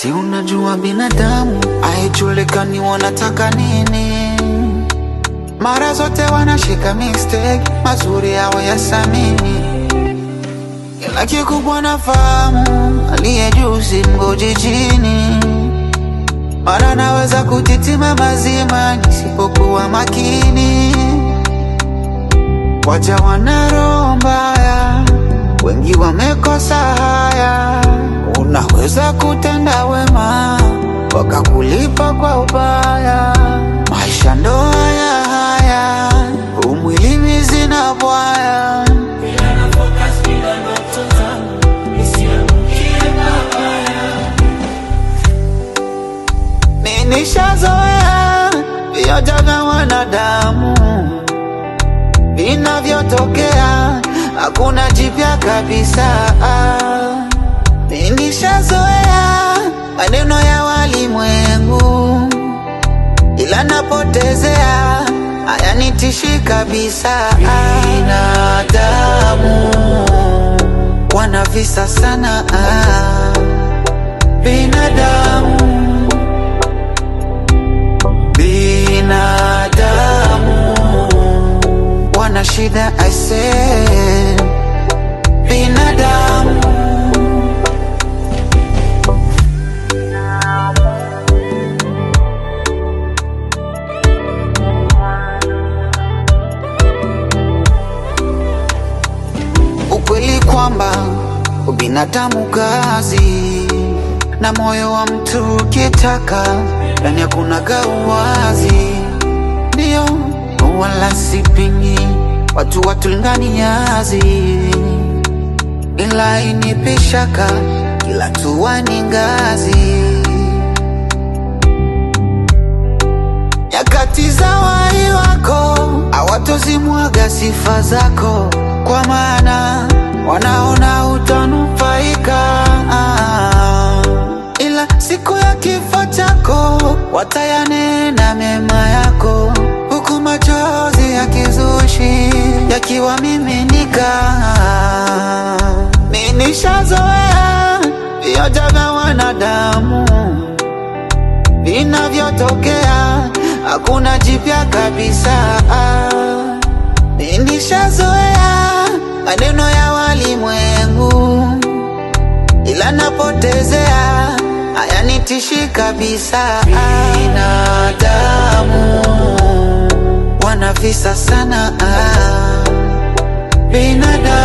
Si unajua binadamu haijulikani wanataka nini, mara zote wanashika mistake, mazuri yao yasamini, ila kikubwa nafahamu, aliye juu si mgoji chini, mara naweza kutitima mazima nisipokuwa makini. Waja wana roho mbaya, wengi wamekosa haya. Unaweza kutenda wema wakakulipa kwa ubaya. Maisha ndo haya haya, umwilini zina bwaya. Nishazoea vyote vya wanadamu vinavyotokea, hakuna jipya kabisa. Nishazoea maneno ya walimwengu, ila napotezea hayanitishi kabisa. Binadamu wana visa sana, binadamu binadamu wana shida aise, binadamu ukweli kwamba ubinadamu kazi na moyo wa mtu ukitaka ndani hakuna gauwazi, ndio wala sipingi watu watulingani yazi, ila inipi shaka kila tuwa ni ngazi. Nyakati za wai wako hawatozimwaga sifa zako, kwa maana wanaona utanufaika ila siku ya kifo chako watayanena mema yako, huku machozi ya kizushi yakiwamiminika. Ninishazoea vyote vya wanadamu vinavyotokea, hakuna jipya kabisa. Ninishazoea maneno ya walimwengu, ila napotezea hayanitishi kabisa. Binadamu wana visa sana, binadamu